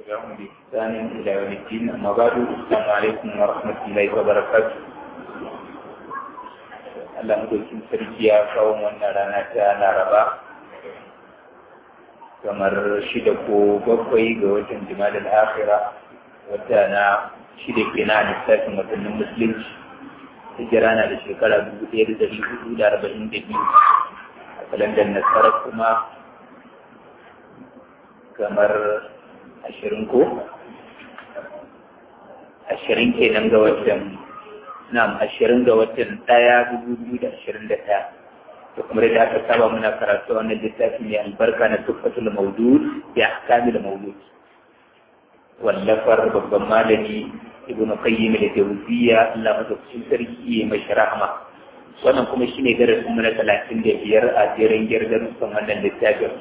تبعهم بإحسان إلى يوم الدين أما بعد السلام عليكم ورحمة الله وبركاته Allah madaukin sarki ya kawo wannan rana ta Laraba kamar shida ko bakwai ga watan Jumadal Akhira wata na shida kenan a lissafin watannin Musulunci hijira na da shekara dubu ɗaya da ɗari hudu da arba'in da biyu a kalandar nasarar kuma kamar ashirin ko ashirin kenan ga watan na'am ashirin ga watan ɗaya dubu biyu da ashirin da ɗaya da kuma da aka saba muna karatu wannan littafi mai albarka na tuffatul maudud da ahkamil maulud wallafar babban malami ibnu qayyim al-jawziyya Allah madaukakin sarki mai rahama wannan kuma shine darasin mu na talatin da biyar a jerin girdarsan wannan littafin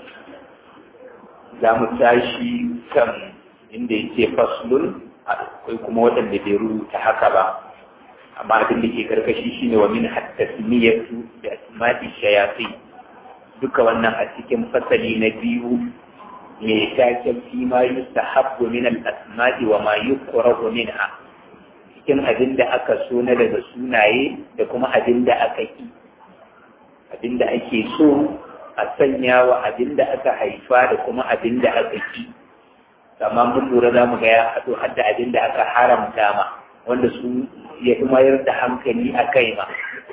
za mu tashi kan inda yake faslun akwai kuma waɗanda bai rubuta haka ba amma abin da ke karkashi shine wa min hattasmiyatu da asma'i shayatin duka wannan a cikin fasali na biyu mai taken fi ma yustahabbu min al-asma'i wa ma yukrahu minha cikin abin da aka so na daga sunaye da kuma abin da aka ki abin da ake so a sanya wa abin da aka haifa da kuma abin da aka ki amma mun lura za mu ga ya haɗo har da abin da aka haramta ma wanda su ya fi mayar da hankali a kai ma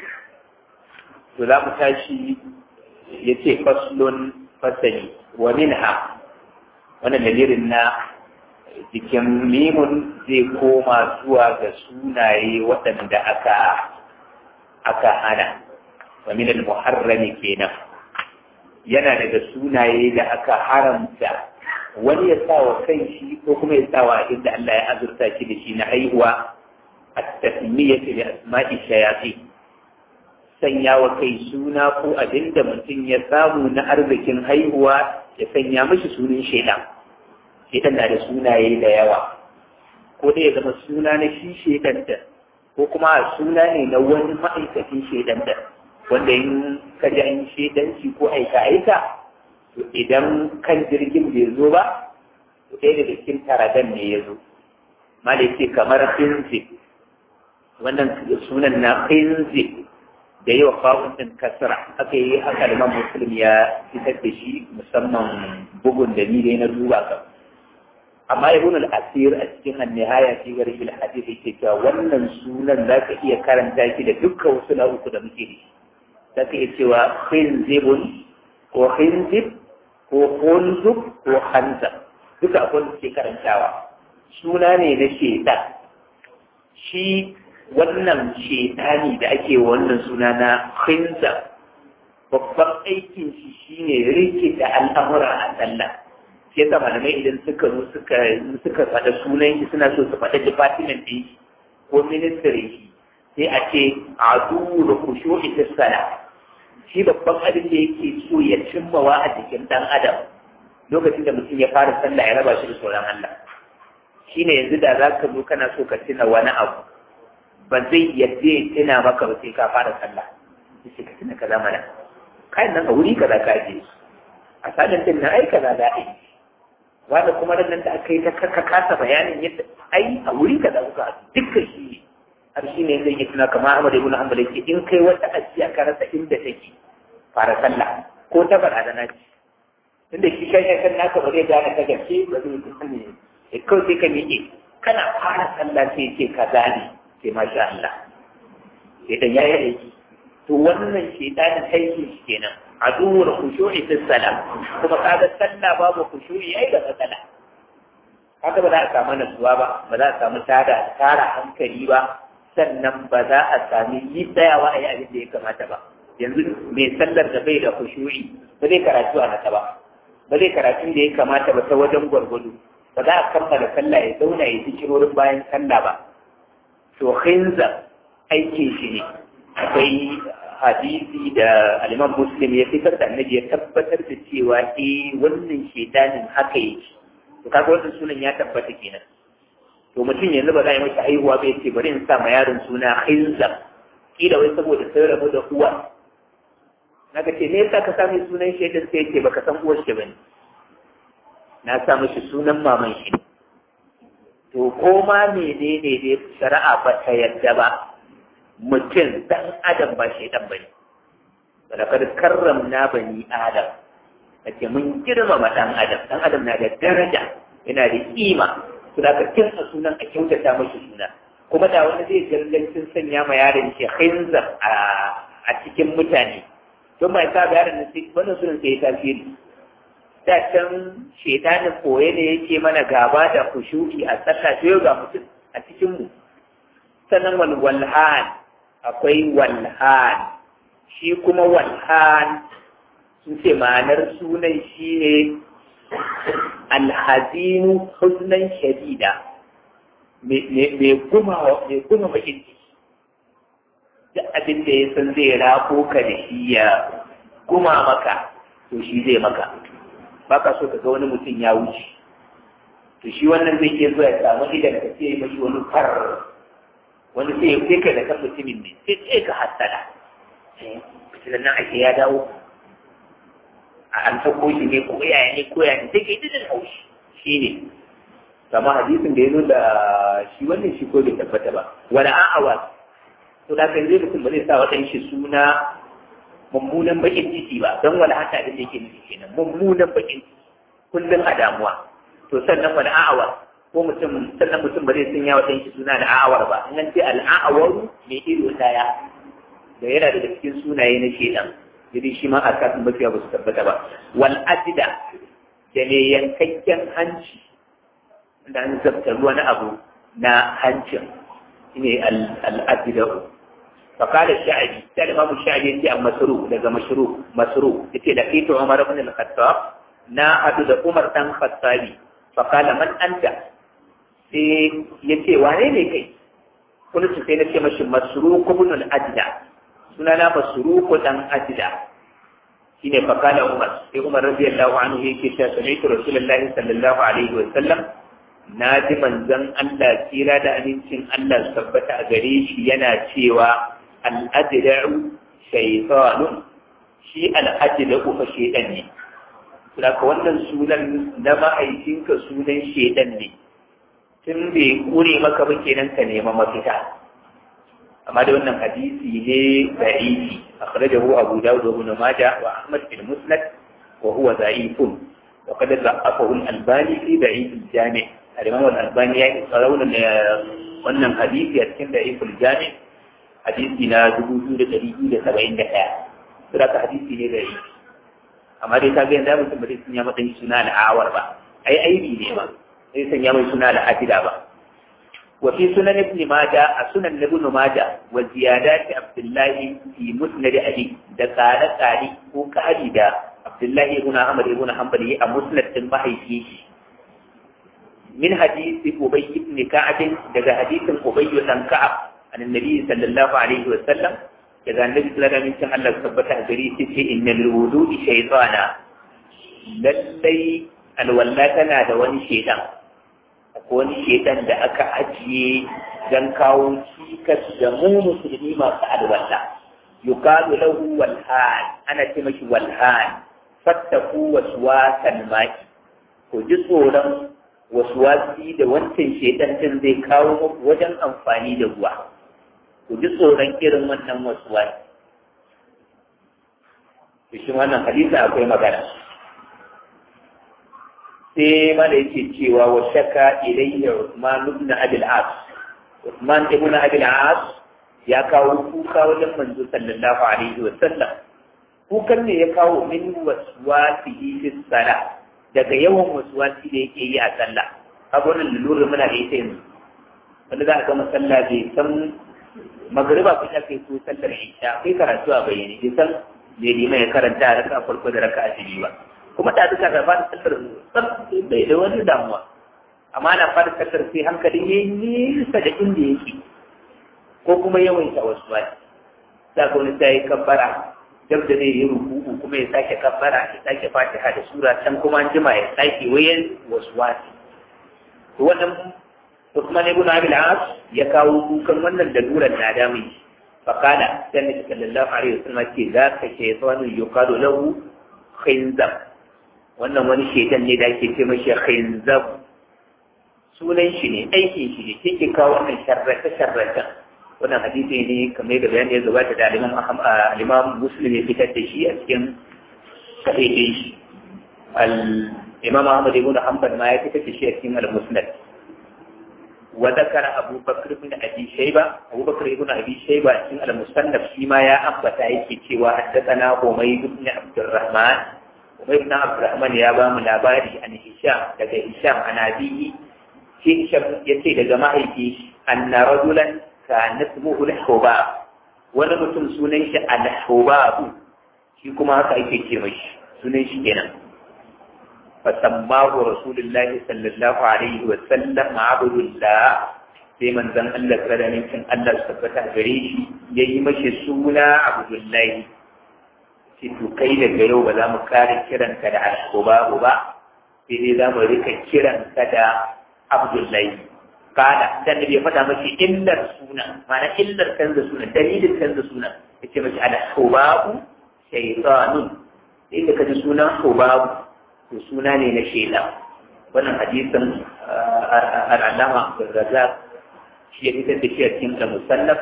to za mu tashi ya ce faslun fasali wa minha wannan dalilin na jikin mimun zai koma zuwa ga sunaye waɗanda aka aka hana wa min al-muharrami kenan yana daga sunaye da aka haramta wani ya sa wa kai shi ko kuma ya sa wa inda Allah ya azurta shi da shi na haihuwa at-tasmiyatu bi asma'i shayatin sanya wa kai suna ko abinda mutum ya samu na arzikin haihuwa ya sanya mashi sunan shaidan shaidan na da sunaye da yawa ko dai ya zama suna na shi shaidan da ko kuma suna ne na wani ma'aikacin shaidan da wanda in ka ji an shaidanci ko aika aika to idan kan jirgin bai zo ba to ɗaya daga cikin taradan ne ya zo malai ce kamar khinzi wannan sunan na khinzi da yawa fa'un din kasra aka yi haka da muslim ya fitar da shi musamman bugun da ni dai na duba ka amma ibn al-asir a cikin an-nihaya fi garib al-hadith yake cewa wannan sunan zaka iya karanta shi da dukkan wasu uku da muke da shi zaka iya cewa khinzibun ko khinzib ko khunzub ko khanzab duka akwai da ke karantawa suna ne na shedan shi wannan shedani da ake wannan suna na khinzab babban aikin shi shine rike da al'amura a sallah shi yasa malamai idan suka zo suka suka faɗa sunan shi suna so su faɗa department ɗin shi ko ministry shi sai a ce adu da kushu'i ta sala shi babban abin da yake so ya cimmawa a jikin ɗan adam lokacin da mutum ya fara sallah ya raba shi da tsoron Allah shine yanzu da za ka zo kana so ka tuna wani abu ba zai yadda ya tuna maka ba sai ka fara sallah sai ka tuna kaza mana kayan nan a wuri kaza ka je a sadin din nan ai kaza za a yi wanda kuma nan da aka yi ta kaka kasa bayanin yadda ai a wuri kaza kuka dukkan shi ne har shi ne zai yi tuna kamar Ahmad ibn Hanbal yake in kai wata ajiya ka rasa inda take fara sallah ko ta fara da naci tunda shi kai kan naka ba zai gane ta gaske ba zai yi ne kawai sai ka miƙe kana fara sallah sai ce kaza ne sai masha Allah sai dan yayi aiki to wannan shedanin aiki shi kenan aduwar khushu'i fi salam kuma kaga sallah babu khushu'i ai da matsala kaga ba za a samu nasuwa ba ba za a samu tada tara hankali ba sannan ba za a sami yi tsayawa a yi abin da ya kamata ba yanzu mai sallar da bai da khushu'i ba zai karatu a nasa ba ba zai karatu da ya kamata ba ta wajen gwargwado ba za a kammala sallah ya zauna ya fi wurin bayan sallah ba to khinza aikin shi ne akwai hadisi da aliman muslim ya fitar da annabi ya tabbatar da cewa eh wannan shedanin haka yake to kaga wannan sunan ya tabbata kenan to mutum yanzu ba za a yi masa haihuwa ba yace bari in sa ma yaron suna khinza kila wai saboda sai rabu da uwa naga ce me yasa ka sami sunan shedan sai yace baka san uwar shi bane na sa mishi sunan maman shi to ko ma menene ne shari'a ba ta yadda ba mutum dan adam ba shi dan bane balakar karramna bani adam ake mun girmama dan adam dan adam na da daraja yana da kima to da ka kin sunan a kyautata mashi suna kuma da wani zai gangancin sanya ma yaron shi khinzar a a cikin mutane don mai sa ga yaron sai wannan sunan sai ya tasiri da can shetanin koye ne yake mana gaba da kushuki a tsaka to yau ga mutum a cikin mu sannan wal walhan akwai walhan shi kuma walhan sun ce ma'anar sunan shi ne alhazinu huznan shadida mai guma bakin ciki duk abin da ya san zai rako ka da shi ya guma maka to shi zai maka ba ka so ka ga wani mutum ya wuce to shi wannan zai iya zuwa ya samu idan ka ce mashi wani far wani sai ya kai ka da kan mutumin ne sai ce ka hassada fitilan nan ake ya dawo a an sako shi ne ko yaya ne ko yaya ne sai kai dinin haushi shi ne kama hadisin da ya zo da shi wannan shi ko bai tabbata ba wala a'awa to da kan zai mutum ba zai sa wadan shi suna mummunan bakin ciki ba don wala hata da yake nufi kenan mummunan bakin ciki kullum a damuwa to sannan wala a'awa ko mutum sannan mutum ba zai sanya wadan shi suna da a'awar ba in an ce al'a'awaru mai ido daya da yana daga cikin sunaye na shedan jadi shi ma a kafin mafiya ba su tabbata ba wal ajida da ne yankakken hanci da an zabtar wani abu na hancin shine al-ajida فقال الشعبي قال الإمام الشعبي يأتي عن مسروق لقى مشروق مسروق يأتي لقيت عمر بن الخطاب نا أدو عمر بن الخطابي فقال من أنت يأتي وانين كي قلت سيدنا مش مسروق بن الأجدع sunana masruku dan ajda shine fakala umar sai umar radiyallahu anhu yake cewa sami'tu rasulullahi sallallahu alaihi wa sallam na ji manzon Allah tsira da amincin Allah tabbata a gare shi yana cewa al-ajda'u shaytanun shi al-ajda'u fa shaytan ne saboda wannan sunan na ma'aikinka sunan shaytan ne tun bai kure maka ba kenan ka nema mafita amma da wannan hadisi ne da'ifi akhrajahu abu dawud wa ibn majah wa ahmad bin musnad wa huwa da'ifun wa qad da'afahu al-albani fi da'if al-jami' al-imam al-albani ya tsarauna wannan hadisi a cikin da'if al-jami' hadisi na 2271 saboda ka hadisi ne da'ifi amma dai kaga yanzu mutum ba zai sanya mata suna al'awar ba ai aibi ne ba sai sanya mai suna al'adida ba وفي سنن ابن ماجه سنن ابن ماجه وزيادات عبد الله في مسند علي ده قال قالي ko kari da Abdullahi ibn Ahmad ibn Hanbali a musnad din mahaifi min hadisi Ubay ibn Ka'ab daga hadisin Ubay ibn Ka'ab an annabi sallallahu alaihi wa sallam daga annabi sallallahu alaihi wa sallam Allah tabbata gari shi ce innal wudu'i shaytana lallai alwalla tana da wani shaytan ko wani shedan da aka ajiye don kawo cikas da mu musulmi masu alwala yuqalu lahu walhan ana ce mashi walhan fattaku waswasan mai ko ji tsoron waswasi da wancan shedan din zai kawo muku wajen amfani da ruwa ku ji tsoron irin wannan waswasi shi wannan hadisi akwai magana sai mana yake cewa wa shaka ilayya Uthman ibn Abi al-As Uthman ibn Abi al-As ya kawo kuka wajen manzo sallallahu alaihi wa sallam kukan ne ya kawo min waswasihi fi salah daga yawan waswasi da yake yi a sallah kaga wannan lura muna da ita yanzu wanda za a ga masalla bai san magariba ko ta kai ko sallar isha kai karatu a bayyane bai san me liman ya karanta raka farko da raka a ba kuma da duka da fara tsakar tsar bai da wani damuwa amma na fara tsakar sai hankali ya yi nisa da inda yake ko kuma yawaita wasu ba za ka wani sai kabbara dab da zai yi rukuku kuma ya sake kabbara ya sake fatiha da sura can kuma an jima ya sake wayan wasu wasi to wannan Usman ibn Abi al-As ya kawo kukan wannan da duran na da mai fakala sai Nabi sallallahu alaihi wasallam ce za ka shaytanu yuqalu lahu khinzab wannan wani shaitan ne da ake ce mashi khinzab sunan shi ne aikin shi ne ke kawo wannan sharrata sharrata wannan hadisi ne kamar da bayani ya gabata da al-imam muslim ya fitar da shi a cikin sahihin shi al-imam ahmad ibn hanbal ma ya fitar da shi a cikin al-musnad wa zakara abu bakr ibn abi shayba abu bakr ibn abi shayba cikin al-musannaf shi ma ya ambata yake cewa haddathana umayd ibn abdurrahman umayd ibn abdurrahman ya ba mu labari an hisham daga hisham an abiyi shi hisham yace daga mahaifi anna rajulan kana ismuhu al-hubab wani mutum sunan shi al-hubab shi kuma haka ake ce mashi sunan shi kenan fasammahu rasulullahi sallallahu alaihi wa sallam abdullah sai manzon Allah tsaranin cin Allah su tabbata gare shi yayi mashi suna abdullahi ce to kai daga yau ba za mu kare kiranka da al-hubab ba sai dai za mu rika kiranka da abdullahi kada dan da bai faɗa mashi illar suna ma'ana illar canza suna dalilin canza suna ya ce mashi ala hubabu shaytanun inda ka ji sunan hubabu to suna ne na shaitan wannan hadisin al'alama razak shi ya fitar da shi a cikin da musallaf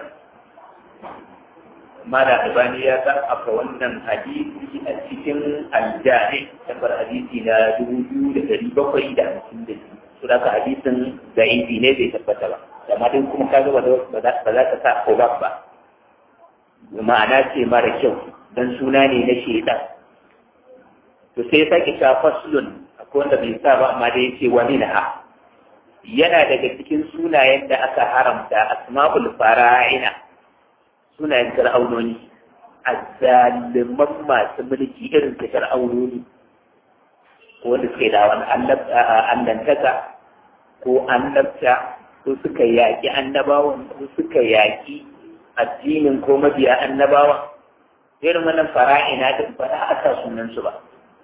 mara albani ya ga aka wannan hadisi a cikin aljami tabbar hadisi na dubu biyu da dari bakwai da hamsin da biyu su da hadisin da inji ne bai tabbata ba amma dai kuma kaga ba za ka sa obak ba ma'ana ce mara kyau dan suna ne na shaidan to sai ya sake cewa faslun akwai wanda bai sa ba amma dai ce wa minha yana daga cikin sunayen da aka haramta asma'ul fara'ina sunayen fir'aunoni azzaliman masu mulki irin ta fir'aunoni wanda suka yi da wani allantaka ko annabta ko suka yaƙi annabawan ko suka yaƙi addinin ko mabiya annabawan irin wannan fara'ina din ba za a sa sunansu ba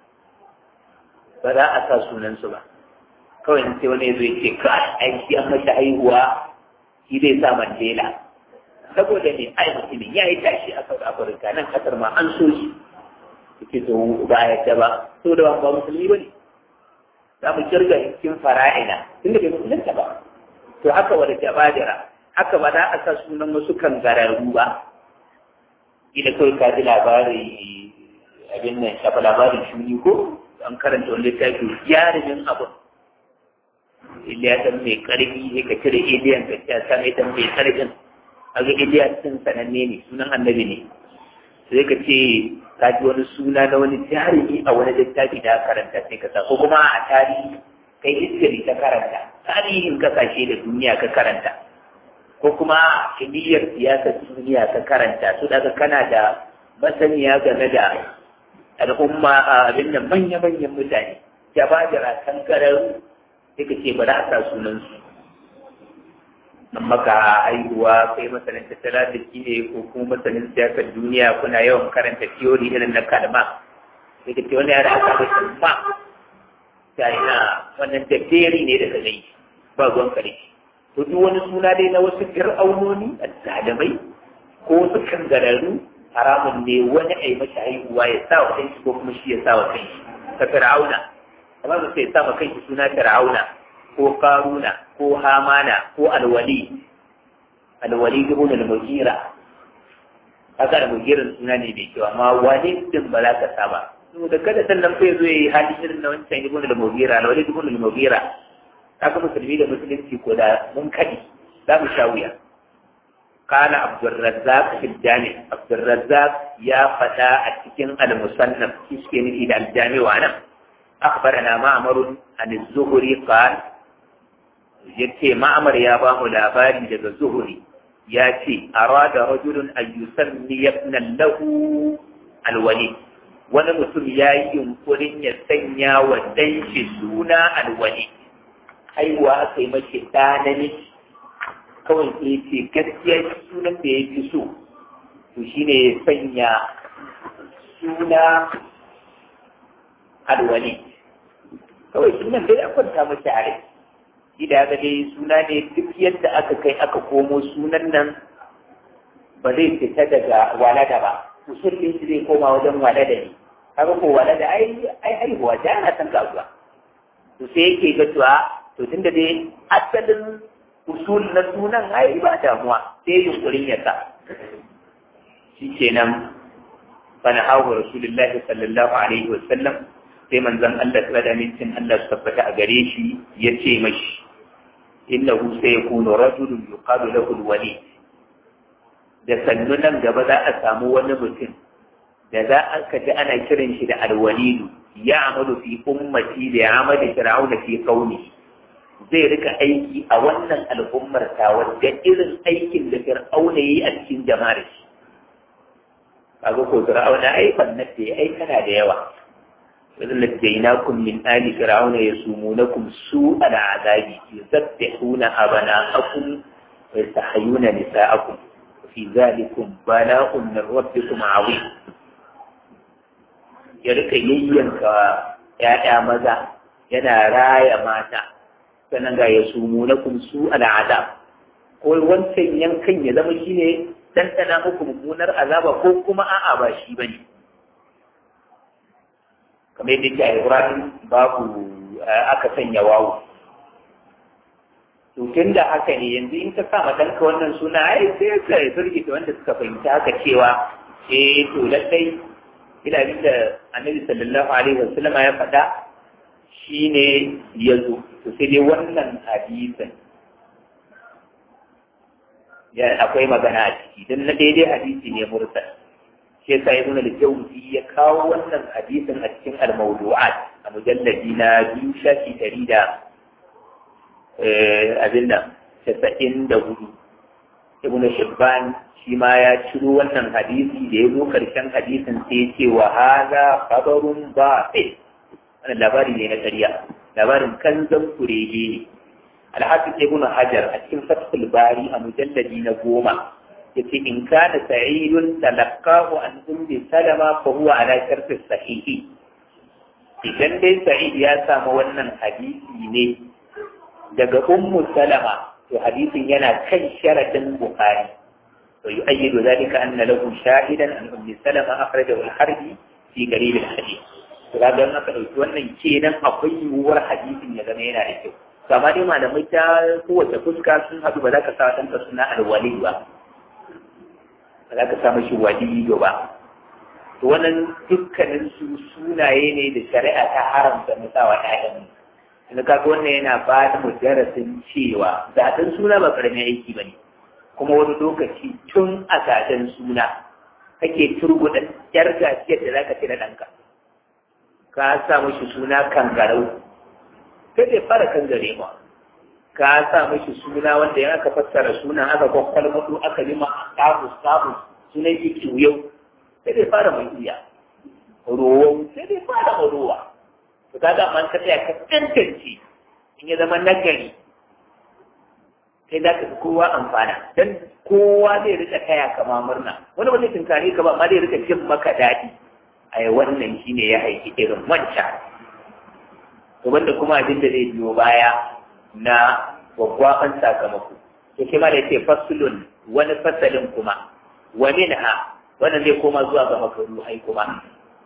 ba za a sa sunansu ba kawai sai wani ya zo ya ce ka aiki an mashi haihuwa shi zai sa mandela saboda ne ai mutumin ya yi tashi a South Africa nan kasar ma an so shi yake to ba a yadda ba so da ba musulmi ba ne za mu kirga cikin fara'ina tunda bai musulunta ba to haka wani jabadira haka ba za a sa sunan wasu kangararru ba ila kawai ka ji labari abin nan shafa labarin shuni ko an karanta wani littafi jarumin abu iliya dan mai karfi sai ka cire iliyan ka ce sa mai dan mai karfin aga iliya sun sananne ne sunan annabi ne sai ka ce ka ji wani suna na wani jarumi a wani littafi da karanta sai ka sa ko kuma a tarihi kai history ka karanta tarihin kasashe da duniya ka karanta ko kuma kimiyyar siyasar duniya ka karanta su daga kana da masaniya game da al'umma a abin da manya-manyan mutane ya ba da rakan karar sai ka ce ba za a sa sunansu amma ka haihuwa kai masanin tattalin arziki ne ko kuma masanin siyasar duniya kuna yawan karanta theory irin na kalma sai ka ce wani yara aka bai kalma ta ina wannan dadderi ne daga zai ba ruwan kare to duk wani suna dai na wasu fir'aunoni azzalumai ko wasu kangararru haramun ne wani a yi mashi haihuwa ya sa wa kanshi ko kuma shi ya sa wa kanshi ka fir'auna amma ba sai ya sa wa kanshi suna fir'auna ko karuna ko hamana ko alwali alwali ibn al-mughira haka al-mughirin suna ne mai kyau amma wani din ba za ka sa ba to da kada sannan fa yazo yayi hali irin na wancan ibn al-mughira alwali ibn al-mughira haka musulmi da musulunci ko da mun kadi za mu sha wuya قال عبد الرزاق في الجامع عبد الرزاق يا فتى التكن المصنف كيسكين إلى الجامع وأنا أخبرنا معمر عن الزهري قال يتي معمر يا بام الأباري لدى الزهري ياتي أراد رجل أن يسمي ابنا له الوليد wani mutum ya yi yunkurin ya sanya wa danshi suna alwali haihuwa aka yi mashi ɗa namiji kawai sai ce gaskiya sunan da ya fi so to shi ne ya sanya suna alwali kawai sunan dai an kwanta mashi a rai shi da ga dai suna ne duk yadda aka kai aka komo sunan nan ba zai fita daga walada ba musulmin shi zai koma wajen walada ne kaga ko walada ai ai haihuwa ta ana san kasuwa to sai yake ga cewa to to tunda dai asalin usul na sunan ai ba damuwa sai yunkurin ya sa shikenan fana hawa rasulullahi sallallahu alaihi wasallam sai manzon Allah ta da mintin Allah su tabbata a gare shi ya ce mashi innahu sayakunu rajulun yuqalu lahu alwali da sannu nan gaba za a samu wani mutum da za a kaji ana kiran shi da alwalidu ya amalu fi ummati da ya amali fir'auna fi qaumi zai rika aiki a wannan al'ummar ta wadda irin aikin da fir'auna yayi a cikin jama'ar shi kaga ko fir'auna ai fannin da ai kana da yawa وإذ نجيناكم من آل فرعون يسومونكم سوء العذاب يذبحون أبناءكم ويستحيون نساءكم وفي ذلكم بلاء من ربكم عظيم يرك يينك يا ماذا yana raya mata sannan ga ya sumu na su al'adab ko wancan yankan ya zama shine ɗanɗana muku mummunar azaba ko kuma a'a ba shi bane kamar yadda ke a Ibrahim babu aka sanya wawu. Tutun da haka ne yanzu in ka sa ɗanka wannan suna ai sai ka firgita wanda suka fahimta haka cewa eh to lallai ina bin da annabi sallallahu alaihi wasallam ya faɗa shine ya zo to sai dai wannan hadisin ya akwai magana a ciki don na daidai hadisi ne mursal shi yasa ibn al-jawzi ya kawo wannan hadisin a cikin al-mawdu'at a mujalladi na biyu shafi ɗari da abin nan casa'in da hudu ibn shibban shi ma ya ciro wannan hadisi da ya zo karshen hadisin sai ya ce wa haza khabarun batil wannan labari ne na ƙarya labarin kanzan kurege ne alhafiz ibn hajar a cikin fathul bari a mujalladi na goma yace in kana sa'idun talaqahu an ummi salama fa huwa ala shartu sahihi idan dai sa'id ya samu wannan hadisi ne daga ummu salama to hadisin yana kan sharadin bukhari to yu'ayyidu dhalika anna lahu shahidan an ummi salama akhrajahu al-harbi fi qarib al-hadith to kaga in aka dauki wannan kenan akwai yiwuwar hadisin ya zama yana da kyau kama dai malamai ta kowace fuska sun haɗu ba za ka sa ɗanka suna alwali ba ba za ka sa mashi waliyo ba to wannan dukkanin su sunaye ne da shari'a ta haramta mu sa wa ƴaƴan mu kaga wannan yana ba da mu darasin cewa zaɓen suna ba ƙaramin aiki ba ne kuma wani lokaci tun a zaɓen suna kake turbuɗa ƴar gaciyar da za ka ci na ɗanka ka sa mashi suna kangarau sai dai fara kangare ma ka sa mashi suna wanda ya aka fassara sunan aka kwakwal mutu aka lima status status sunan yi yau sai dai fara mai iya rowa sai dai fara mai rowa to ka ga man ka tsaya ka tantance in ya zama nagari sai za ka fi kowa amfana dan kowa zai rika kaya kama murna wani ba zai tunkare ka ba amma zai rika jin maka daɗi ai wannan shine ya haifi irin wancan to wanda kuma abin da zai biyo baya na gwaggwaban sakamako to shi ma da yake fasulun wani fasalin kuma wa minha wannan zai koma zuwa ga makaruhai kuma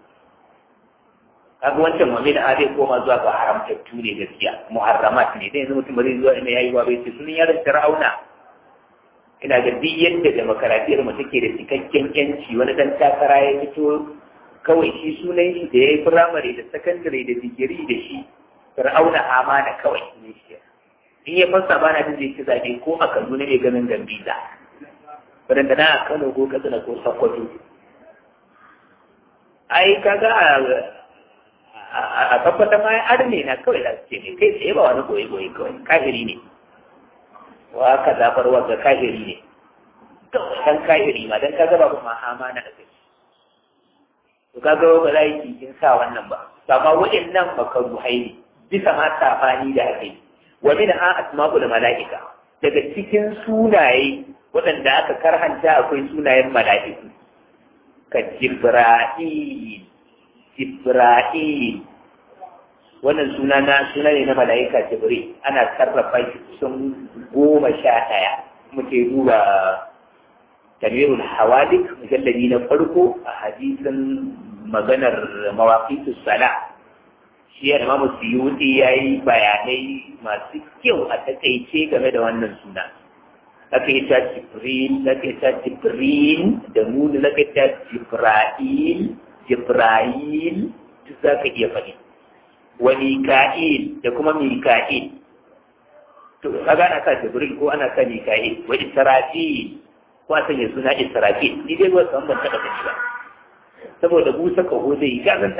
kaga wancan wa minha zai koma zuwa ga haramtattu ne gaskiya muharramat ne dai yanzu mutum ba zai zuwa ina yayi wa bai ce sunan yaron fir'auna ina ga duk yadda demokaradiyyar mu take da cikakken yanci wani dan takara ya fito kawai shi sunan shi da ya yi firamare da sakandare da digiri da shi fir'auna amana kawai ne shi in ya fassa bana jin zai ci zaɓe ko a kaduna ne ganin gambiza wadanda na a kano ko katsina ko sokoto ai kaga a tabbata ma arne na kawai za su ce ne kai tsaye ba wani goyi goyi kawai kahiri ne wa ka zafar wanda kahiri ne kawai dan kahiri ma dan kaga ba kuma amana da kai to kaga ba za yi cikin sa wannan ba amma waɗannan makaruhai ne bisa ma safani da aka yi wa min ha asma'ul mala'ika daga cikin sunaye waɗanda aka karhanta akwai sunayen mala'iku ka jibra'il jibra'il wannan suna na suna ne na mala'ika jibril ana sarrafa shi kusan goma sha ɗaya muke duba tanwirul hawalik mujalladi na farko a hadisin maganar mawaqitus sala shi ya imamu suyuti ya yi bayanai masu kyau a takaice game da wannan suna aka yi ta jibril aka yi ta jibril da nuni aka yi ta jibra'il jibra'il duk za ka iya faɗi wa mika'il da kuma mika'il to kaga ana sa jibril ko ana sa mika'il wa israfil ko a sanya suna israfil ni dai wasu ban taɓa gani ba saboda busa kaho zai yi gazan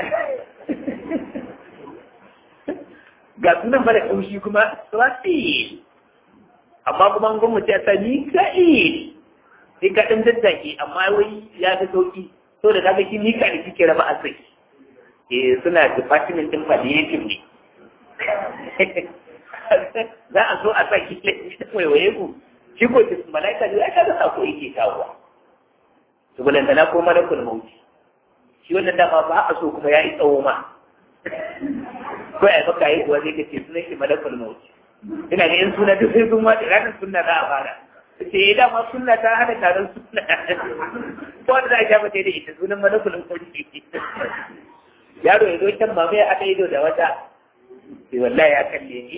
ga sunan ba da kaushi kuma israfil amma kuma an gwamnati ya sa mika'il sai ka ɗan daddake amma wai ya fi sauki so da kaga shi mika'il kike raba a sai eh suna department din palliative ne za a so a sa ki waiwaye ku shi ko ta malaika ne aka ga sako yake kawowa to balantana ko malakul mauti shi wannan dama ba a so kuma ya yi tsawo ma ko ya maka yi kuwa zai ka ce sunan shi malakul mauti ina ga in suna duk sai sun wace ranar sunna za a fara ce ya dama sunna ta hana taron sunna ko wanda za a sha mata da ita sunan malakul mauti yaro ya zo can mama ya haɗa ido da wata sai wallahi ya kalle ni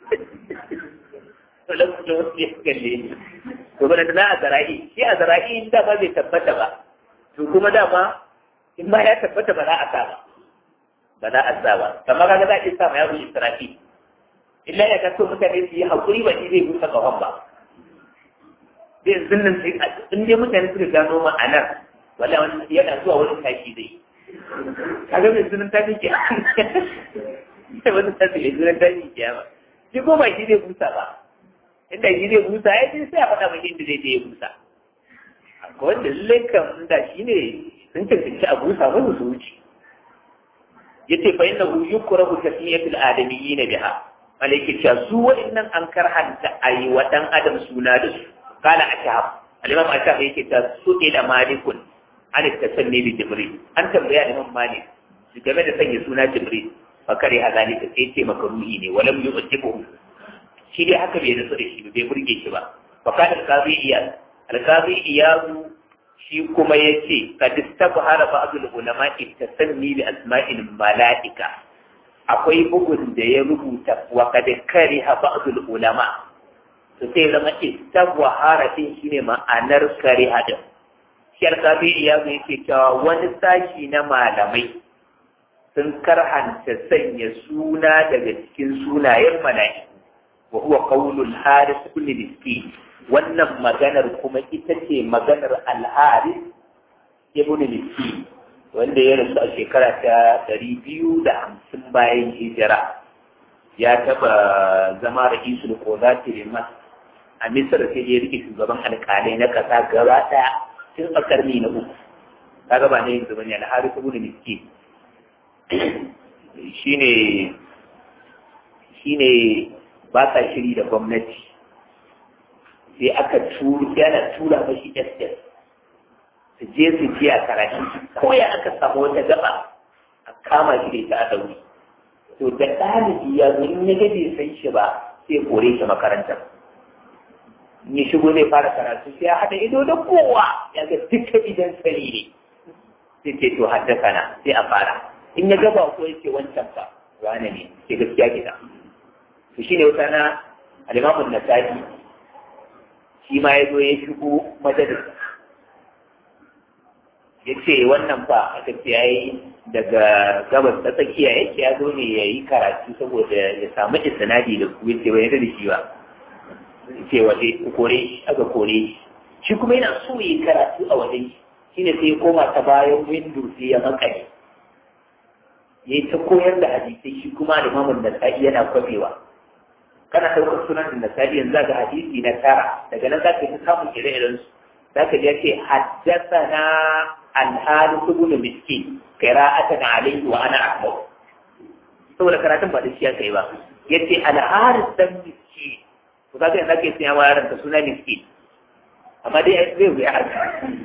malakul mauti ya kalle ni to bana na a zara'i shi a zara'i in dama bai tabbata ba to kuma dama in ma ya tabbata ba za a sa ba ba za a sa ba kamar kaga za a iya sa ma yaro israfi illa ya ga so mutane su yi haƙuri ba shi zai busa ƙahon ba zai yanzu nan sai in dai mutane suka gano ma'anar wala wani yana zuwa wani tashi zai kaga mai sunan tashi ke sai wani tashi mai sunan tashi ke ba shi ko ba shi zai busa ba inda shi zai busa ya ce sai a faɗa mai inda zai je ya busa akwai wanda lallai kan da shi ne sun cancanci a busa musu su wuce yace fa innahu yukrahu tasmiyatul adamiyyin biha malaki cewa su wa'annan an karhanta ayi wa dan adam suna da su kala ashab al-imam ashab yake ta su ila malikun an tasanni bi jibril an tambaya imam malik shi game da sanya suna jibril fa kare a zalika sai ce makaruhi ne walam yu'tibu shi dai haka bai nasu da shi bai burge shi ba fa kana al-qadi iyad al-qadi iyad shi kuma ya ce ka distabu hara ba'adul ulama ittasanni bi asma'il mala'ika akwai bugun da ya rubuta wa kad kariha ba'adul ulama to sai zama istabu hara din shine ma'anar kariha din shi alkabi ya zo yake cewa wani sashi na malamai sun karhanta sanya suna daga cikin sunayen mala'iku wa huwa qawlul haris ibn miskin wannan maganar kuma ita ce maganar al'aris ibn Miski wanda ya rasu a shekara ta ɗari biyu da hamsin bayan hijira ya taɓa zama ra'isul kozati liman a misir sai ya rike shugaban alƙalai na ƙasa gaba ɗaya tun a ƙarni na uku kaga ba ne yanzu bane al'aris ibn Miski shine shine ba sa shiri da gwamnati sai aka turu yana tura mashi SS su je su ji a karatu ko ya aka samu wata gaba a kama shi da ita a dauri to da ɗalibi ya zo in ya ga bai san shi ba sai kore shi makaranta in ya shigo zai fara karatu sai ya haɗa ido da kowa ya ga dukkan idan sani ne sai ce to haddasa na sai a fara in ya gaba ko ya ce wancan fa wane ne ke gaskiya gida to shine wata na alimamun nasa'i shi ma ya zo ya shigo majalisa ya ce wannan fa aka ce ya yi daga gabas ta tsakiya yake ya zo ne ya yi karatu saboda ya samu isnadi da ku yace bai yarda da shi ba ce waje ku kore shi aka kore shi shi kuma yana so ya yi karatu a wajen shi shine sai ya koma ta bayan windo sai ya makale ya yi ta koyar da hadisai shi kuma da mamun da yana kwafewa kana ɗaukar sunan da nasari yanzu ga hadisi na tara daga nan za ka yi samun ire-iren su za ka je ce haddasa na alhali su gudu miski qira'atan alayhi wa ana ahmad saboda karatun ba da shi aka yi ba yace alharis dan miski to kaga yanzu ake tsaya wa yaran ka suna miski amma dai zai wuya haka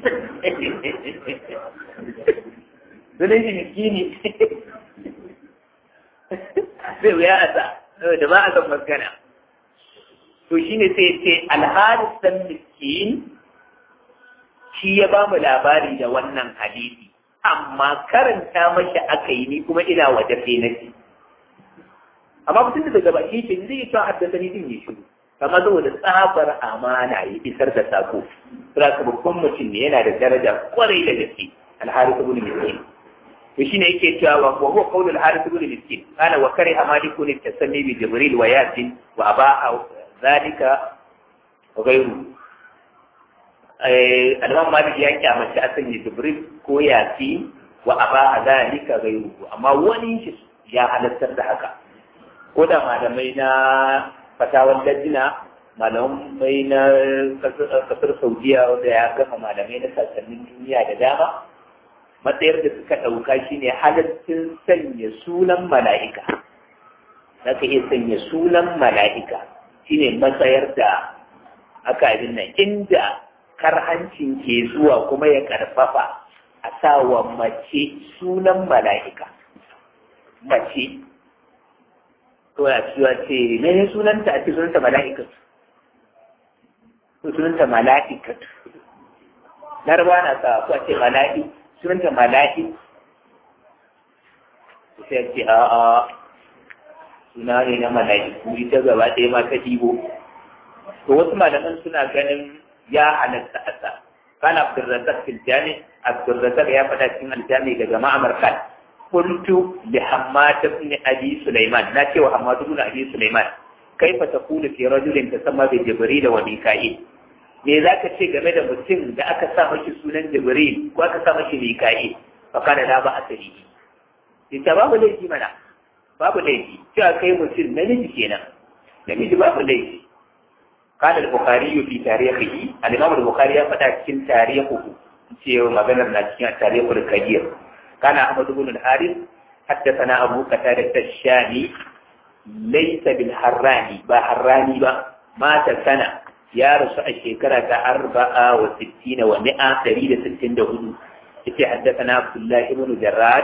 sunan shi miskini zai wuya a sa da ba a san magana to shine sai ce alharis dan miskin shi ya ba mu labari da wannan hadisi amma karanta mashi aka yi ni kuma ina waje sai na ci amma mutum da daga baki shi zai yi cewa haddasani din ya shiru amma saboda tsabar amana ya isar da sako sura ka babban mutum ne yana da daraja kwarai da gaske alhari ibn miskin to shine yake cewa wa huwa qawlul harith ibn miskin kana wa kariha malikun tasammi bi jibril wa yasin wa aba zalika wa ghayru eh al-imam malik ya kyamace a sanya jibril ko yasin wa aba zalika ghayru amma wani shi ya halartar da haka ko da malamai na fatawar dajina malamai na kasar saudiya wanda ya gama malamai na sassanin duniya da dama matsayar da suka ɗauka shine halittun sanya sunan mala'ika za ka iya sanya sunan mala'ika shine matsayar da aka abin nan inda karhancin ke zuwa kuma ya karfafa a sawa mace sunan mala'ika mace to ya cewa ce ne sunanta a ce sunanta mala'ikatu sunanta mala'ikatu larba na sa ko a ce mala'i sunanta mala'i sai ce a a suna ne na mala'iku ita gaba ɗaya ma ta dibo to wasu malaman suna ganin ya halatta a sa kan abdurrazak fil jami abdurrazak ya faɗa cikin aljami daga ma'amar kan قلت لحماد بن أبي سليمان ناتي وحماد بن أبي سليمان كيف تقول في رجل تسمى بجبريل وميكائيل me za ka ce game da mutum da aka sa mashi sunan jibril ko aka sa mashi mika'il fa kana da ba asali ita babu laifi mana babu laifi cewa kai mutum namiji kenan namiji babu laifi kana al-bukhari fi tarihihi al-imam al-bukhari ya faɗa cikin tarihihi cewa maganar na cikin tarihul kabir كان أحمد بن الحارث حدثنا أبو قتادة الشامي ليس بالحراني با حراني با مات سنة يا رسول الشيكرة أربعة وستين ومئة تريد ستين دهود حدثنا عبد الله بن جراد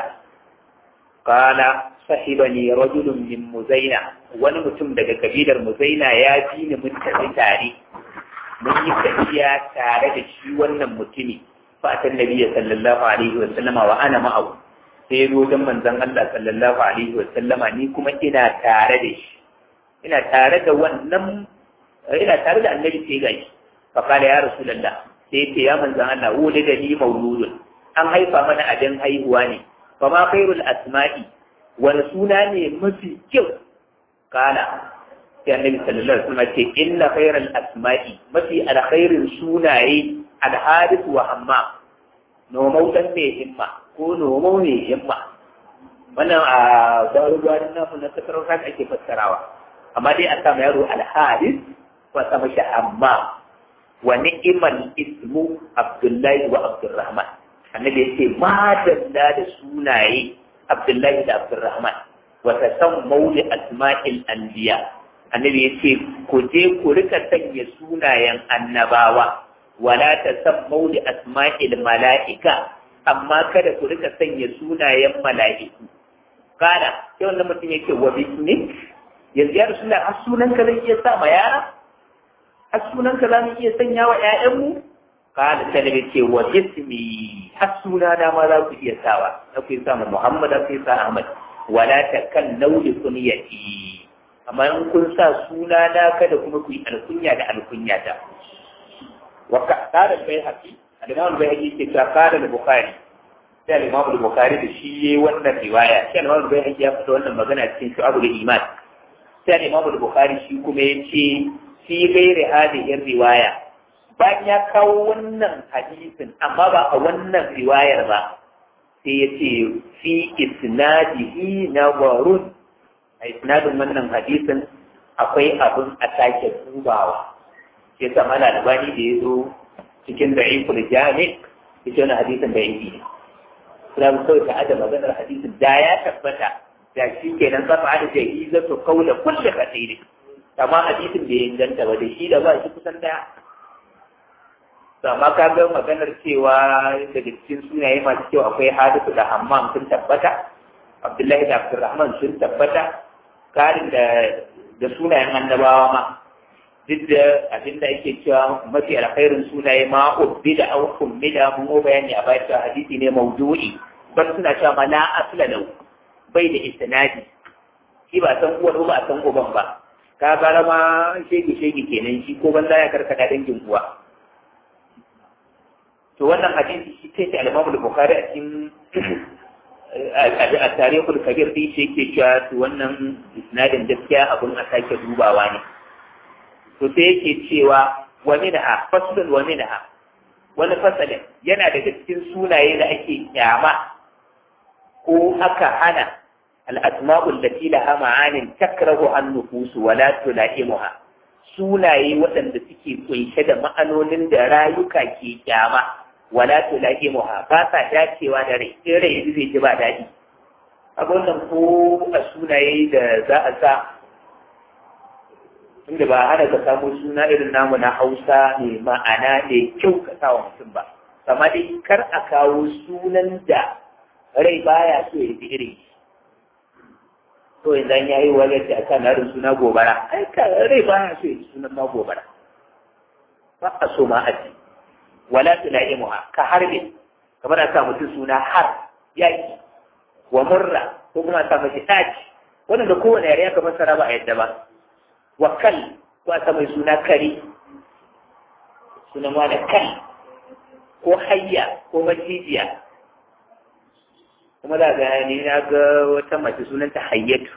قال صحبني رجل من مزينة ونمتم دقى كبير المزينة ياتيني من تاري من يتبيا تارد شي ونمتني فأتى النبي صلى الله عليه وسلم وأنا معه sai zo wajen manzon Allah sallallahu alaihi wa sallama ni kuma ina tare da shi ina tare da wannan ina tare da annabi sai gashi fa kala ya rasulullah sai ce ya manzon Allah wuli da ni mauludun an haifa mana abin haihuwa ne fa ma khairul asma'i wani suna ne mafi kyau kala sai annabi sallallahu alaihi wasallam ce inna khairal asma'i mafi alkhairin sunaye alharith wa hamma nomau dan mai himma ko nomau mai himma wannan a garuruwa na namu na kasar kan ake fassarawa amma dai a sama yaro alharith ko a sama shi hamma wa ni'mal ismu abdullahi wa abdurrahman annabi yace ma dalla da sunaye abdullahi da abdurrahman wa tasammau li asma'il anbiya annabi yace ku je ku rika sanya sunayen annabawa wala tasammau li asma'il mala'ika amma kada ku rika sanya sunayen mala'iku kana sai wannan mutum yake wa bismik yanzu ya rasulullah har sunan ka zai iya sa ma yara har sunan ka za mu iya sanya wa ƴaƴanmu kana sai da ce wa bismi har suna da ma za ku iya sawa za ku iya sa Muhammad za ku iya sa Ahmad wala takallau li kunyati amma in kun sa suna na kada kuma ku yi alkunya da alkunya ta wa ka qala al-bayhaqi al-imam al-bayhaqi ke ta qala al-bukhari sai al-imam al-bukhari da shi yayi wannan riwaya sai al-imam al-bayhaqi ya fito wannan magana cikin shu'abul iman sai al-imam al-bukhari shi kuma yace fi ghairi hadhihi riwaya bayan ya kawo wannan hadisin amma ba a wannan riwayar ba sai ya ce fi isnadihi nawarun a isnadin wannan hadisin akwai abin a sake dubawa sai sa mala albani da ya zo cikin da'iful jami ya ce wani hadisin da yake ne suna mu kawai ta'ada maganar hadisin da ya tabbata da shi kenan zafa da jahi zato kaula kulle kasiri amma hadisin bai inganta ba da shi da ba shi kusan daya amma ka ga maganar cewa daga cikin sunaye masu kyau akwai hadisu da hammam sun tabbata abdullahi da abdurrahman sun tabbata karin da da sunayen annabawa ma duk da abin da ake cewa mafi alkhairin sunaye ma ubbi da au kummida mun bayani a bayan cewa hadisi ne mawdu'i ban suna cewa ma la asla lahu bai da isnadi shi ba san uwar ba a san uban ba ka gara ma shege shege kenan shi ko banza ya karkata dangin uwa to wannan hadisi shi kai ta al-Imam al-Bukhari a cikin a tarihul kabir din shi yake cewa to wannan isnadin gaskiya abun a sake dubawa ne to sai yake cewa wa minha faslun wa minha wani fasalin yana daga cikin sunaye da ake kyama ko aka hana al-asma'ul lati laha ma'anin takrahu an-nufus wa la tulaimuha sunaye waɗanda suke kunshe da ma'anonin da rayuka ke kyama wala tulaqimuha ba sa dacewa da rai in rai yanzu zai ji ba daɗi abin nan ko a sunaye da za a sa inda ba hana ka samu suna irin namu na hausa mai ma'ana mai kyau ka sa wa mutum ba amma dai kar a kawo sunan da rai baya so ya ji irin to yanzu an yayi wajen da aka narin suna gobara ai ka rai baya so ya ji sunan ma gobara ba a so ma a ji wala tulaimuha ka harbi kamar a sa mutum suna har yaki wa murra ko kuma a sa mace taci wannan da kowane yare aka fassara ba a yadda ba wa kal ko a sa mai suna kari sunan wani kal ko hayya ko macijiya kuma da ga ni na ga wata mace sunanta hayyatu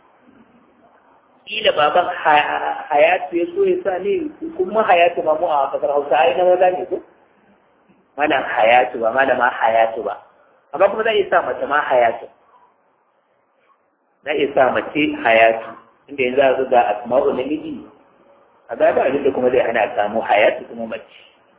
kila baban hayatu ya so ya sa ne kuma hayatu ma mu a kasar hausa ai na maza ne ko malam hayatu ba malama hayatu ba amma kuma za a iya sa mace ma hayatu za a iya sa mace hayatu inda yanzu a zuga asma'u namiji a ga ba abin da kuma zai hana samu hayatu kuma mace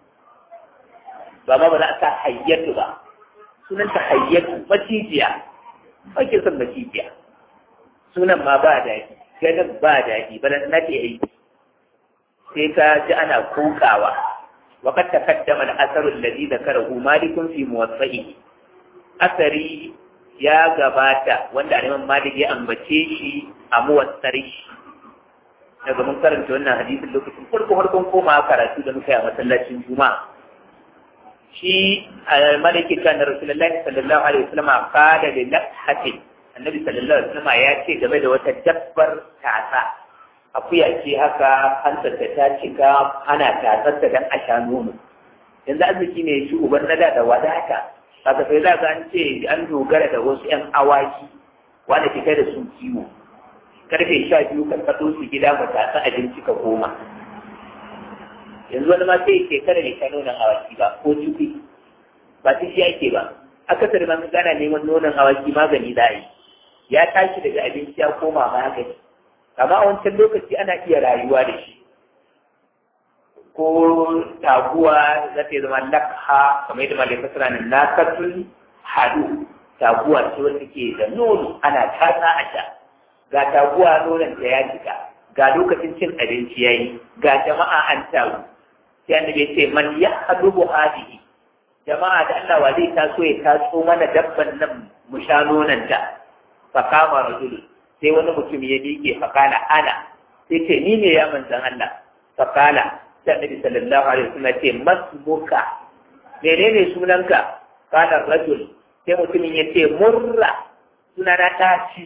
ba ma ba za a sa hayyatu ba sunanta hayyatu macijiya ake son macijiya sunan ma ba daɗi ganin ba daɗi ba na ke aiki sai ka ji ana kokawa وقد تقدم الأثر الذي ذكره مالك في موطئه أثري يا gabata wanda Imam Malik ya ambace shi a muwassari daga mun karanta wannan hadisin lokacin farko farkon koma karatu da muka yi a masallacin Juma'a shi maliki kan Rasulullahi sallallahu alaihi wasallam qala li lakhatin annabi sallallahu alaihi wasallam ya ce game da wata dabbar tasa akuya ce haka hantarta ta cika ana tatsarta don a sha nono yanzu arziki ne shi uban nada da wadata kaga sai za ka an ce an dogara da wasu yan awaki wanda fita da su kiwo karfe sha biyu kan kaso su gida mu tatsa abinci ka koma yanzu wani ma sai shekara ne sha nonon awaki ba ko ciki ba ta shi ake ba akasari ma gana neman nonon awaki magani za a yi ya tashi daga abinci ya koma magani amma a wancan lokaci ana iya rayuwa da shi ko taguwa za ta zama lakha kamar yadda malai fasara nan nakatul hadu taguwa ce wanda ke da nono ana tatsa a sha ga taguwa nonon ta ya jika ga lokacin cin abinci yayi ga jama'a an taru sai annabi ce man yahdubu hadihi jama'a da Allah wa zai taso ya taso mana dabban nan mu sha nonon ta fa kama rajulun sai wani mutum ya miƙe fakala ana sai ce ni ne ya manzan Allah fakala sai annabi sallallahu alaihi wasallam ce masmuka menene sunanka kana rajul sai mutumin ya ce murra sunana taci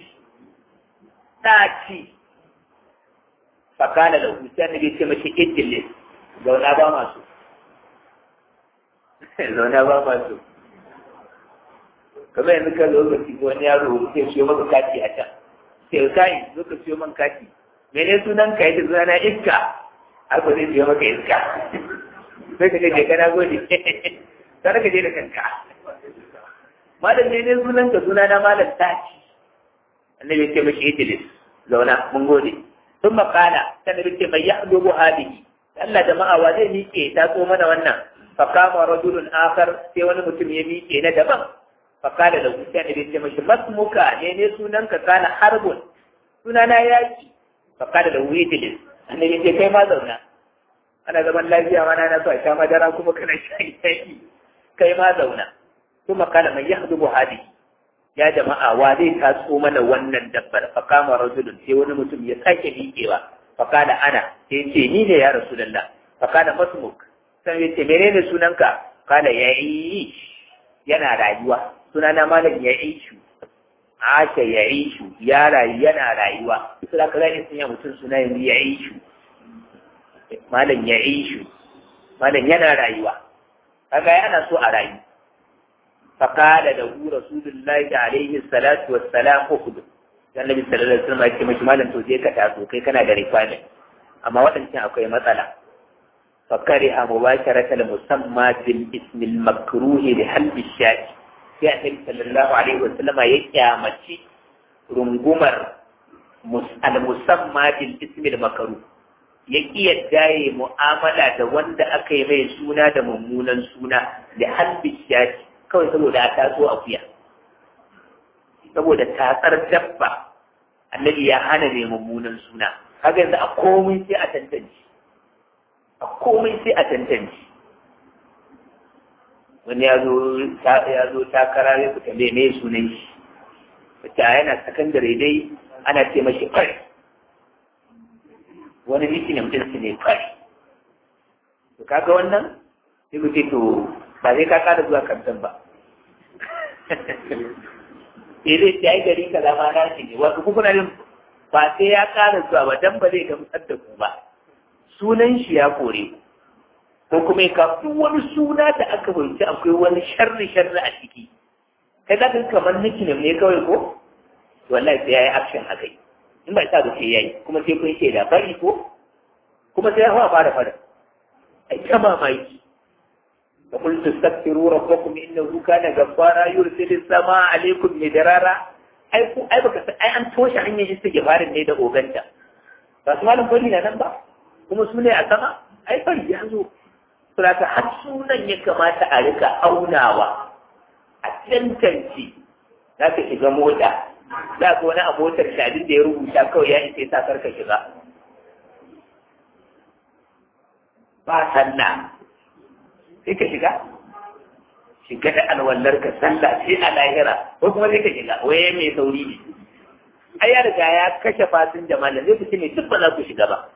taci fakala da sai annabi ce mashi idlis zauna ba masu zauna ba masu kamar yanzu ka lokaci wani yaro sai siyo maka kati a can sai kai zo ka siyo man kati mene sunan ka yadda suna na iska har ba zai siyo maka iska sai ka je kana gode sai ka je da kanka malam mene sunan ka suna na malam taci annabi ce mashi idlis zauna mun gode sun makala sannan ce mai yahdubu hadihi Allah jama'a wa zai miƙe ta so mana wannan fakama rajulun akhar sai wani mutum ya miƙe na daban fakala da wuce ne bai ce mashi masmuka ne ne sunan ka kana harbun sunana yaki fakala da wuce ne annabi ce kai ma zauna ana zaman lafiya ma na so a sha madara kuma kana shayi yaki kai ma zauna kuma kala mai yahdubu hadi ya jama'a wa zai taso mana wannan dabbar fakama rajulun sai wani mutum ya sake miƙewa fakala ana sai ce ni ne ya rasulullah fakala masmuk sai ya ce menene sunanka kala yayi yana rayuwa sunana malam ya ishu asha ya ishu ya rayu yana rayuwa su da kaza sun yi mutum suna yanzu ya ishu malam ya ishu malam yana rayuwa kaga yana so a rayu فقال له رسول الله عليه الصلاة والسلام أخذ النبي صلى الله عليه وسلم ya ce mashi malam to je ka taso kai kana da requirement amma waɗancan akwai matsala فكره مباشرة المسمى بالاسم المكروه لحلب الشاي sai annabi sallallahu alaihi wa sallama ya kyamaci rungumar al-musamma bil ismi al-makruh ya kiyarda ya mu'amala da wanda aka yi mai suna da mummunan suna da halbi shaji kawai saboda a taso akuya saboda tatsar dabba annabi ya hana mai mummunan suna kaga yanzu a komai sai a tantance a komai sai a tantance wani ya zo takara ya fita mai mai sunan shi wata yana sakandare dai ana ce mashi fari wani nickname din su ne fari to kaga wannan sai ku ce to ba zai ka kada zuwa kamfen ba sai dai ta yi gari kaza ma na shi ne wasu kuna yin ba sai ya kara zuwa ba dan ba zai gamsar da ku ba sunan shi ya kore ko kuma ya kafi wani suna da aka fahimci akwai wani sharri sharri a ciki kai za ka kamar nickname ne kawai ko wallahi sai yayi action a kai in ba sa da sai yayi kuma sai kun shaida bari ko kuma sai ya hawa fara fara ai ta mamaki da kul tastaghfiru rabbakum innahu kana ghaffara yursilis samaa alaykum midrara ai ku ai baka ai an toshe hanyar istighfarin ne da oganta ba su malam fari na nan ba kuma su ne a sama ai fari ya zo saboda har sunan ya kamata a rika aunawa a tantance za ka shiga mota za ka wani a motar shadin da ya rubuta kawai ya isa sa karka shiga ba sanna sai ka shiga shiga da alwallar ka sallah sai a lahira ko kuma sai ka shiga waye mai sauri ne ai ya riga ya kashe fasin jama'a zai fi ne duk ba za ku shiga ba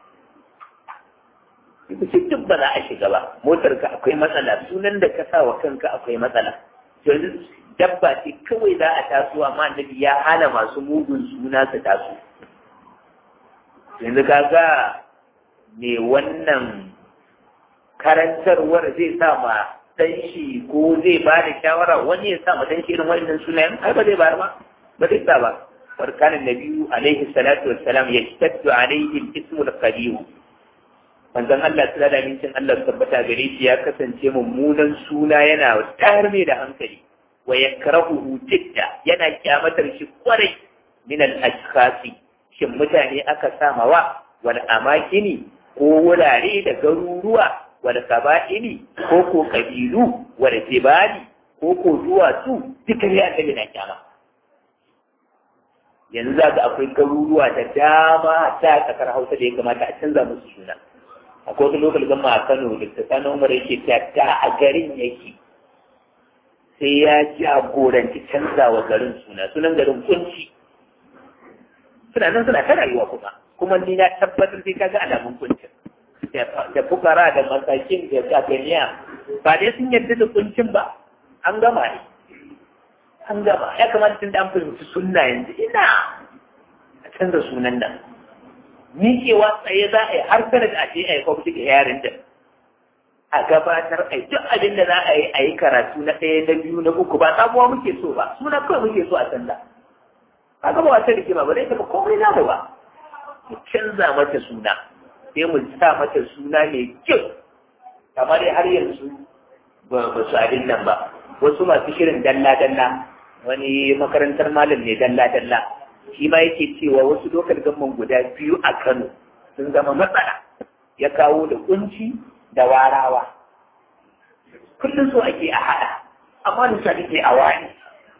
ku ce duk ba za a shiga ba motar ka akwai matsala sunan da ka sa wa kanka akwai matsala yanzu dabba ce kawai za a taso amma annabi ya hana masu mugun suna su taso yanzu kaga me wannan karantarwar zai sa ma dan shi ko zai ba da shawara wani ya sa ma dan shi irin wannan sunayen ai ba zai ba ba ba zai sa ba warkan annabi alaihi salatu wassalam yashtaddu alaihi al-ismu al-qadim manzon Allah sallallahu alaihi wasallam Allah tabbata gare shi ya kasance mummunan suna yana tayar mai da hankali wa yakrahuhu jidda yana kyamatar shi kwarai min al-ashkhasi shin mutane aka samawa wal amakini ko wurare da garuruwa wal kaba'ili ko ko kabilu wal jibali ko ko duwatsu duka ne annabi na kyama yanzu za ga akwai garuruwa da dama ta kasar hausa da ya kamata a canza musu suna akwai wata lokal gama a kano da ta sanar umar yake ta a garin yake sai ya jagoranci canza wa garin suna sunan garin kunci suna nan suna ta rayuwa kuma kuma ni na tabbatar sai kaga alamun kuncin da fukara da masakin da kafiniya ba dai sun yarda da kuncin ba an gama ne an gama ya kamata tun da an fahimci sunna yanzu ina a canza sunan nan miƙewa tsaye za a yi har sanar da ake yi public hearing da a gabatar a duk abin da za a yi a yi karatu na ɗaya na biyu na uku ba sabuwa muke so ba suna kawai muke so a canza ba gaba wata rikima ba zai taɓa komai namu ba mu canza mata suna sai mu sa mata suna mai kyau kamar har yanzu ba su abin nan ba wasu masu shirin dalla-dalla wani makarantar malam ne dalla-dalla shi ma yake cewa wasu lokal gamman guda biyu a Kano sun zama matsala ya kawo da kunci da warawa kullum so ake a haɗa amma da sa ke a wani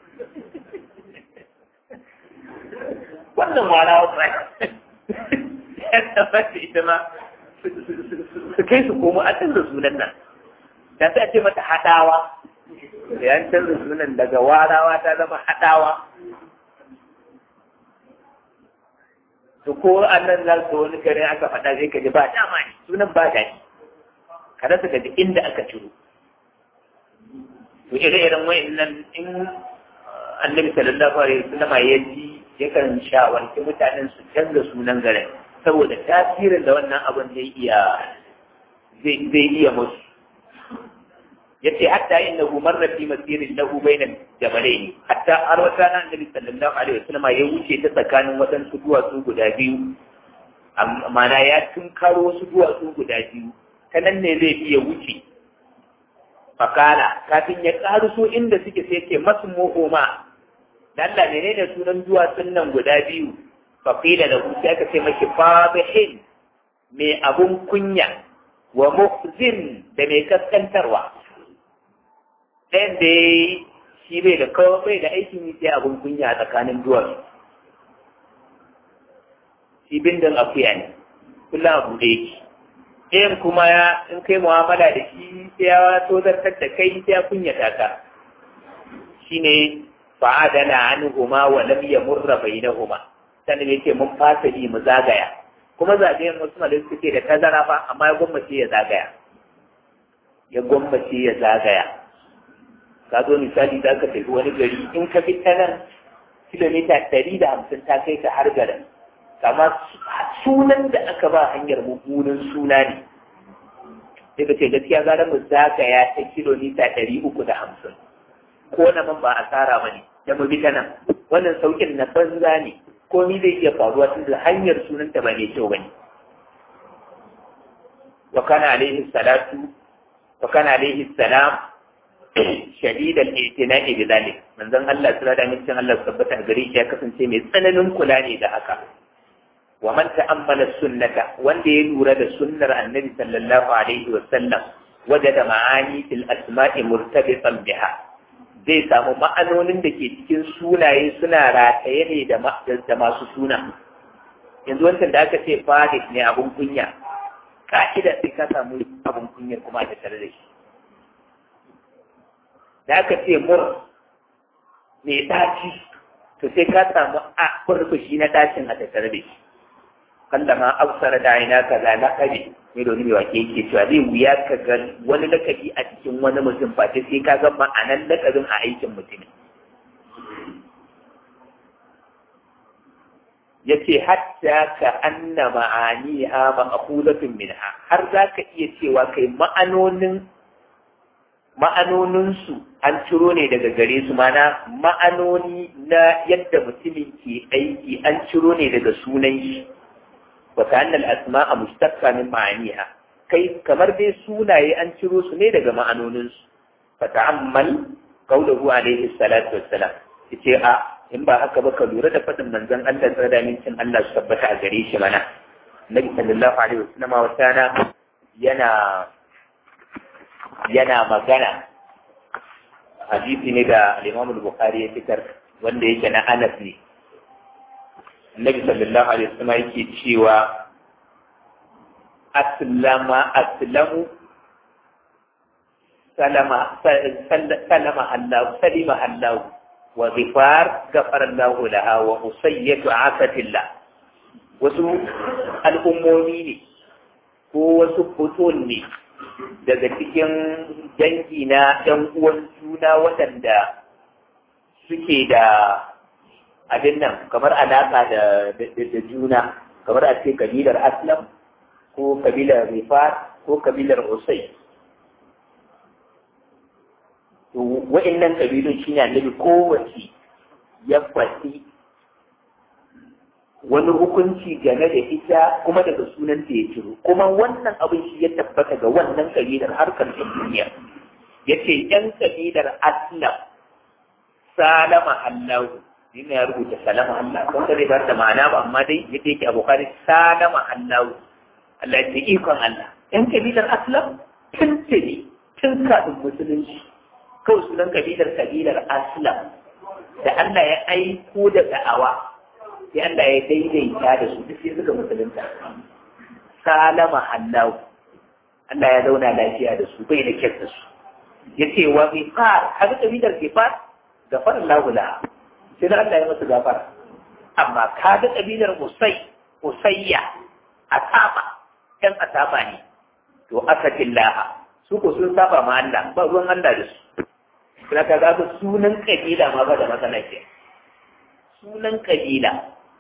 wannan warawa ba ya tabbata ita ma su kai su komo a canza sunan nan da sai a ce mata haɗawa ya canza sunan daga warawa ta zama haɗawa to ko annan za su wani kare aka faɗa zai ka ji ba dama ne sunan ba daɗi ka rasa ka ji inda aka ciro to ire-iren wa'annan in annabi sallallahu alaihi wasallam ya ji yakan shawarci mutanen su canza sunan garin saboda tasirin da wannan abin zai iya zai iya musu yace hatta innahu marra fi masirin lahu bayna jabalain hatta har wata nan annabi sallallahu alaihi wasallam ya wuce ta tsakanin waɗansu duwatsu guda biyu amma ya tunkaro wasu duwatsu guda biyu ta nan ne zai iya wuce fakala kafin ya so inda suke sai ce masu muhoma Allah menene sunan duwatsun nan guda biyu faqila da hu sai aka ce mashi fadihin mai abun kunya wa muhzin da mai kaskantarwa ɗayan da shi bai da kawai bai da aikin yi sai abun kunya a tsakanin duwatsu shi bindin akuya ne kullum abu da yake ɗayan kuma in kai mu'amala da shi sai ya tozartar da kai sai ya kunyata ka shine fa'adana anhuma wa lam yamurra bainahuma sannan yace mun fasa bi mu zagaya kuma zagayen wasu malai suke da tazara fa amma ya gwammace ya zagaya ya gwammace ya zagaya ka zo misali da aka tafi wani gari in ka fi ta nan kilomita ɗari da hamsin ta kai ka har garin kama sunan da aka ba hanyar mummunan suna ne sai ka ce gaskiya gara mu zagaya ta kilomita ɗari uku da hamsin ko na man ba asara ba ne da mu bi ta nan wannan saukin na banza ne komi zai iya faruwa tun da hanyar sunanta ba mai kyau ba ne wa kana alaihi salatu wa kana alaihi salam shadidan itina'i bi zalik manzon Allah sallallahu alaihi wasallam Allah tabbata gare shi ya kasance mai tsananin kula ne da haka wa man ta'ammala sunnata wanda ya lura da sunnar annabi sallallahu alaihi wasallam wajada ma'ani fil asma'i murtabitan biha zai samu ma'anonin da ke cikin sunaye suna rataye ne da masu suna yanzu wancan da aka ce fadik ne abun kunya ka'ida sai ka samu abun kunya kuma da tare da shi da aka ce mur mai ɗaci to sai ka samu a kurkushi na ɗacin a tattare da shi kalla ma absara da aina ka za lakabi mai da wani mai wake yake cewa zai wuya ka ga wani lakabi a cikin wani mutum ba sai ka ga ma'anan lakabin a aikin mutum ya ce hatta ka anna ma'aniha ma'akulatun minha har za ka iya cewa kai ma'anonin ma'anoninsu an ciro ne daga gare su mana ma'anoni na yadda mutumin ke aiki an ciro ne daga sunan shi wa ta'annal asma'a mustaqqa min ma'aniha kai kamar dai sunaye an ciro su ne daga ma'anoninsu fa ta'ammal qawluhu alayhi salatu wassalam yace a in ba haka ba ka lura da fadin manzon Allah tsada mincin Allah su tabbata a gare shi mana Nabi sallallahu alaihi wasallam wata yana yana magana hadisi ne da Imam Bukhari ya fitar wanda yake na Anas ne Annabi sallallahu alaihi wasallam yake cewa aslama aslamu salama salama Allah salima Allah wa ghifar ghafara Allah laha wa usayyatu afatillah wasu al'ummomi ne ko wasu futul ne daga cikin dangi na ɗan uwan juna waɗanda suke da abin nan kamar alaƙa da juna kamar a ce kabilar aslam ko kabilar rifar ko kabilar usai to wa'annan kabilun shi ne annabi kowace ya faɗi wani hukunci game da ita kuma daga sunan da ya ciro kuma wannan abin shi ya tabbata ga wannan kabilar harkar duniya ya ce ‘yan kabilar aslam salama allahu yana ya rubuta salama allah kun zai bar da ma'ana ba amma dai yadda yake abokan salama allahu allah ya ikon allah ‘yan kabilar aslam tun tuni tun kafin musulunci kawai sunan kabilar kabilar aslam da allah ya aiko da da'awa sai Allah ya daidaita da su duk sai suka musulunta salama Allah Allah ya zauna lafiya da su bai da kyar da su yace wa ghifar haka kabilar ghifar gafar Allah la sai Allah ya masa gafara amma kaga kabilar Usay Usayya Asaba ɗan Asaba ne to akatillah su ko sun saba ma Allah ba ruwan Allah da su kuma ka ga sunan kabila ma ba da matsala ke sunan kabila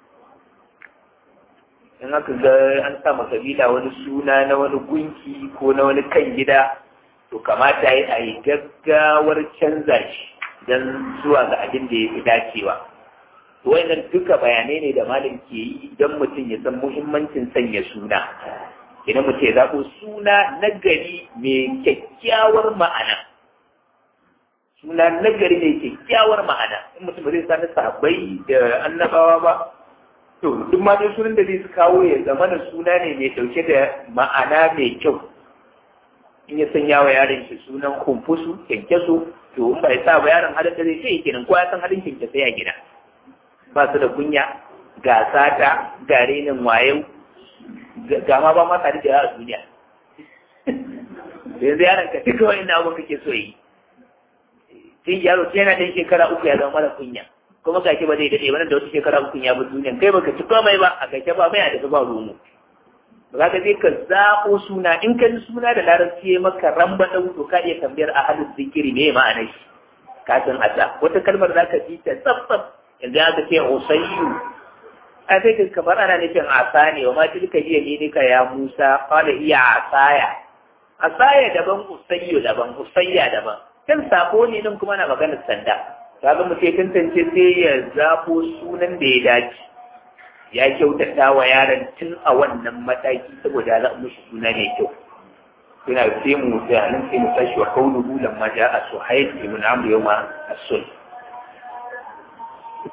in aka ga an sama kabila wani suna na wani gunki ko na wani kan gida to kamata yi a yi gaggawar canza shi don zuwa ga abin da ya fi dacewa wannan duka bayanai ne da malam ke yi don mutum ya san muhimmancin sanya suna idan mutum ya zaɓo suna na gari mai kyakkyawar ma'ana suna na gari mai kyakkyawar ma'ana in mutum ba zai sani sabai da annabawa ba to duk ma dai sunan da zai su kawo ya zama da suna ne mai ɗauke da ma'ana mai kyau in ya sanya wa yaron shi sunan kumfusu kyankyaso to in ba ya sa ba yaron halin da zai ce kenan ko ya san halin kyankyaso ya gida ba su da kunya ga sata ga renin wayo ga ma ba ma tare da a duniya yanzu yaron ka duka wani abu kake so yi sai yaro sai yana ɗan shekara uku ya zama mara kunya kuma kake ba zai daɗe ba nan da wata shekara uku ya bi duniya kai baka ci komai ba a kake ba mai a tafi ba rumu ba ka je ka zaɓo suna in ka ji suna da larabci ya maka ramba ɗan to ka iya tambayar a halin zikiri me ma'anar shi ka san asa wata kalmar za ka ji ta tsaf yanzu aka ce usayyu a sai ka kamar ana nufin asa ne wa ma tilka hiya minika ya musa qala iya asaya asaya daban usayyu daban usayya daban kan sako ne din kuma na maganar sanda kaga mu ce tantance sai ya zafo sunan da ya dace ya kyautata wa yaron tun a wannan mataki saboda za mu shi suna mai kyau yana sai mu sai nan sai mu tashi wa kauluhu lamma ja'a suhail ibn amr yawma as-sulh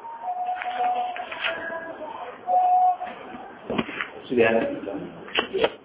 سبحانك